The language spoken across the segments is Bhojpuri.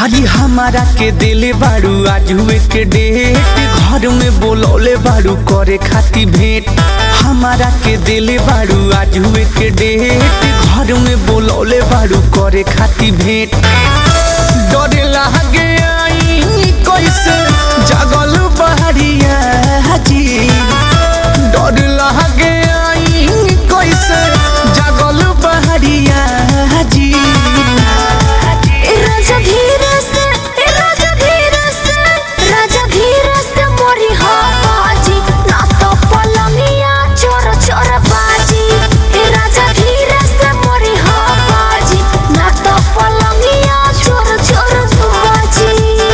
अरे हमारा के दिले बाड़ू आज हुए के डेट घर में बोलौले बाड़ू करे खाती भेंट हमारा के दिले बाड़ू आज हुए के डेट घर में बोलौले बाड़ू करे खाती भेंट डरे लागे आई कैसे जागल बहरिया जी डर लागे आई कैसे जागल बहरिया जी ए राजा धीरे से ए राजा धीरे से राजा धीरे से मोरी हो बाजी ना तो पलंगिया चोर चोर बाजी ए राजा धीरे से मोरी हो बाजी ना तो पलंगिया चोर चोर बाजी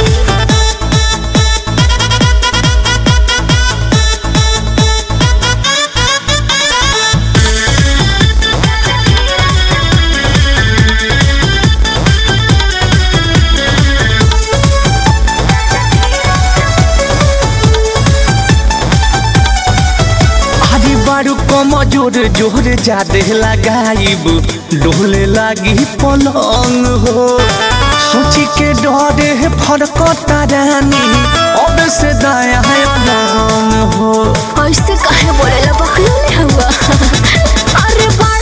अरे बारू कम जोर जोर जादे लगाइब डोले लागी पलंग हो सोची के डरे फरकता रानी अब से दाया है अलंग हो ऐसे काहे बोलेला बकलोले हुआ अरे बा